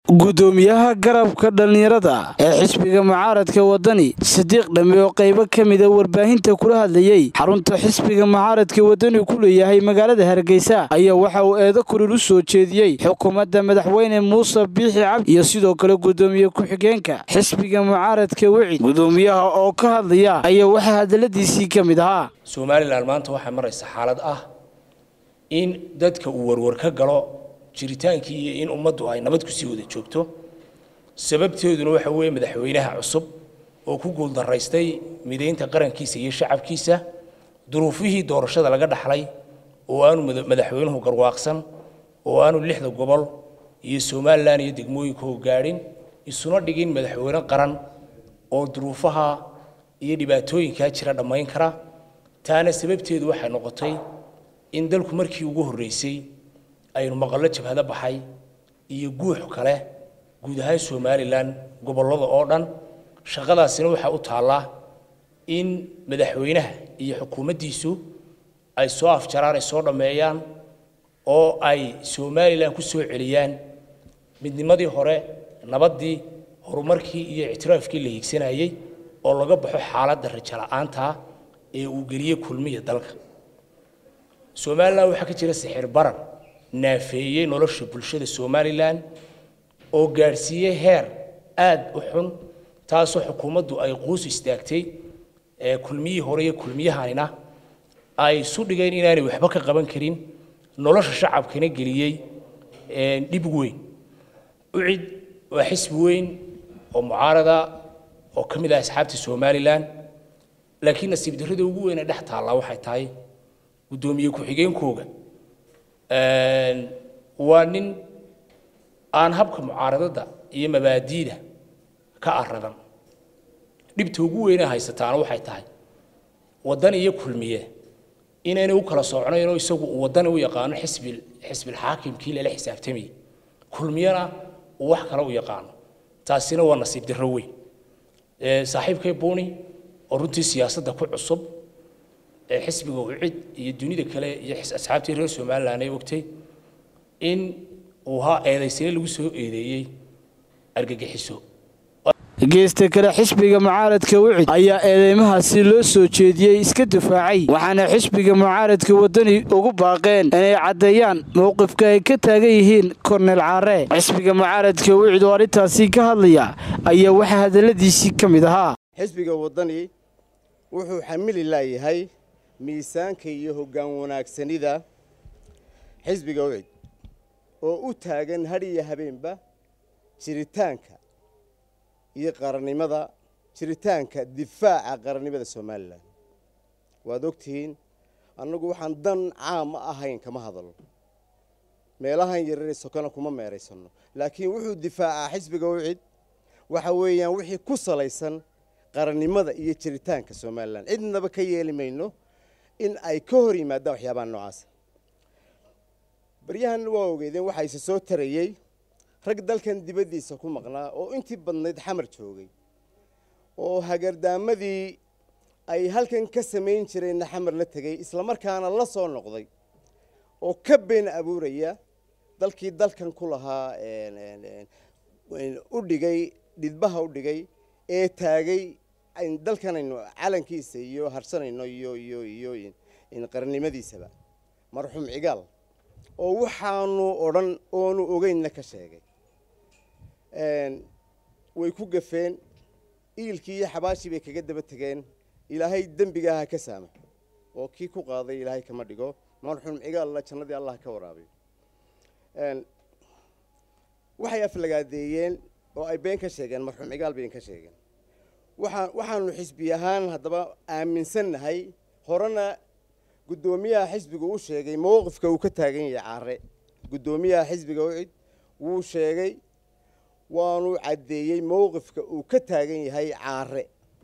gudoomiyaha garabka dhallinyarada ee xisbiga mucaaradka wadani sadiiq dhamme oo qaybo ka mida warbaahinta kula hadlayey xarunta xisbiga mucaaradka wadani ku leeyahay magaalada hargeysa ayaa waxa uu eedo kulul u soo jeediyey xukuumadda madaxweyne muuse biixi cabdi iyo sidoo kale gudoomiye ku-xigeenka xisbiga mucaaradka wicid gudoomiyaha oo ka hadlaya ayaa waxaa hadaladiisii ka mid ahaa somalilan maanta waxaa maraysa xaalad ah in dadka uu warwar ka galo jiritaankii iyo in ummaddu ay nabad kusii wada joogto sababteeduna waxa weeye madaxweynaha cusub oo ku guuldaraystay midaynta qarankiisa iyo shacabkiisa duruufihii doorashada laga dhaxlay oo aanu madaxweynuhu garwaaqsan oo aanu lixda gobol iyo somalilan iyo degmooyinkoo gaadhin isuna dhigin madaxweyne qaran oo duruufaha iyo dhibaatooyinkaa jira dhammayn kara taana sababteedu waxay noqotay in dalku markii ugu horreysay aynu maqallo jabhado baxay iyo guux kale guud ahaan somalilan gobollada oo dhan shaqadaasina waxaa u taallaa in madaxweynaha iyo xukuumaddiisu ay soo afjaraan ay soo dhammeeyaan oo ay somalilan ku soo celiyaan midnimadii hore nabaddii horumarkii iyo ictiraafkii la hiigsanayey oo laga baxo xaaladda rajo la'aanta ee uu geliyey kulmiya dalka somalilan waxaa ka jira sixir baran naafeeyey nolosha bulshada somalilan oo gaadhsiiyey heer aad u xun taasoo xukuumaddu ay quus istaagtay kulmiyihii hore iyo kulmiyahanina ay isu dhigeen inaanay waxba ka qaban karin nolosha shacabkana geliyey dhib weyn ucid waa xisbi weyn oo mucaarada oo ka mid ah asxaabta somalilan laakiin nasiib darrada ugu weyn ee dhex taallaa waxay tahay guddoomiye ku-xigeenkooga waa nin aan habka mucaaradada iyo mabaadiida ka aradan dhibta ugu weyne haysataana waxay tahay waddan iyo kulmiye inaynay u kala socnaynoo isagu uu waddani u yaqaano xisbi xisbilxaakimkii lala xisaabtamayay kulmiyena uu wax kale u yaqaano taasina waa nasiib darro weyn saaxiibkay buuni oo runtii siyaasadda ku cusub ee xisbiga ucid iyo dunida kale iyo asxaabtii reer somalilan ay ogtay in uu haa eedaysane lagu soo eedeeyey argagixiso geesta kale xisbiga mucaaradka wicid ayaa eedeymahaasi loo soo jeediyey iska difaacay waxaana xisbiga mucaaradka wadani ugu baaqeen inay caddeeyaan mowqifka ay ka taagan yihiin kornel caare xisbiga mucaaradka wicid oo arrintaasi ka hadlaya ayaa waxaa hadalladiisii ka mid ahaa xisbiga wadani wuxuu xamili laayahay miisaanka iyo hoggaan wanaagsanida xisbiga wicid oo u taagan had iyo habeenba jiritaanka iyo qarannimada jiritaanka difaaca qarannimada somalilan waad ogtihiin annagu waxaan dan caam ahayn kama hadalno meelahan yarare sokona kuma meeraysanno laakiin wuxuu difaacaa xisbiga wicid waxa weeyaan wixii ku salaysan qarannimada iyo jiritaanka somalilan cidnaba ka yeeli mayno in ay ka hor yimaadaan waxyaabaha noocaasa baryahan waa ogeedeen waxaa isa soo tarayey rag dalkan dibaddiisa ku maqnaa oo intii badnayd xamar joogay oo hagardaamadii ay halkan ka samayn jireenna xamar la tegey islamarkaana la soo noqday oo ka been abuuraya dalkii dalkan ku lahaa u dhigay dhidbaha u dhigay ee taagay dalkanaynu calankiisa iyo harsanayno iyo iyo iyo qarannimadiisaba marxuum cigaal oo waxaanu odhan oonu ogeynna ka sheegay way ku gafeen iilkii iyo xabaashii bay kaga daba tegeen ilaahay dembigaaha ka saama oo kii ku qaaday ilaahay kama dhigo marxuum cigaalla jannadii allah ka waraabiyo waxay aflagaadeeyeen oo ay been ka sheegeen marxuum cigaal been ka sheegeen waxaa waxaanu xisbi ahaan haddaba aaminsannahay horena guddoomiyaha xisbiga uu sheegay mowqifka uu ka taagan yahay caare guddoomiyaha xisbiga ucid wuu sheegay waanu caddeeyey mowqifka uu ka taagan yahay caare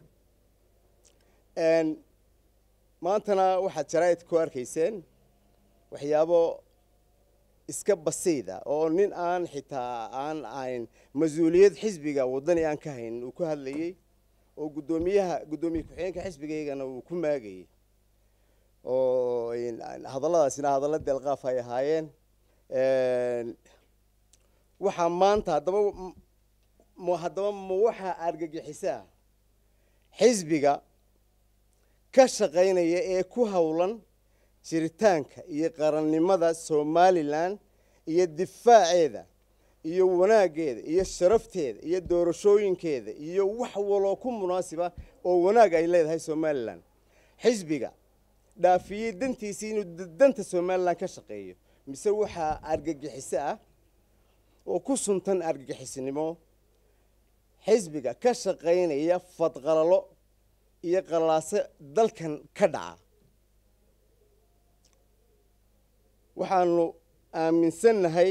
maantana waxaad jaraa'id ku arkayseen waxyaabo iska basiida oo nin aan xitaa aan ahayn mas-uuliyad xisbiga waddani aan ka hayn uu ku hadlayey oo guddoomiyaha guddoomiye ku-xigeenka xisbigaygana uu ku maagayey oo hadalladaasina hadallo deelqaaf ay ahaayeen waxaa maanta haddaba m haddaba ma waxaa argagixisaa xisbiga ka shaqaynaya ee ku howlan jiritaanka iyo qarannimada somalilan iyo difaaceeda iyo wanaaggeeda iyo sharafteeda iyo doorashooyinkeeda iyo wax waloo ku munaasiba oo wanaag ay leedahay somalilan xisbiga dhaafiyey dantiisii inuu danta somalilan ka shaqeeyo mise waxaa argagixiso ah oo ku suntan argagixisnimo xisbiga ka shaqaynaya fadqalalo iyo qalaaso dalkan ka dhaca waxaanu aaminsannahay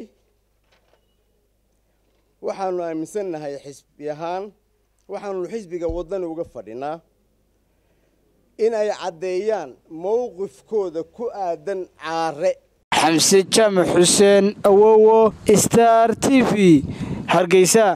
waxaanu aaminsannahay xisbi ahaan waxaanu xisbiga waddani uga fadhinaa in ay caddeeyaan mowqifkooda ku aadan caare xamse jaamac xuseen awowo star t v hargeysa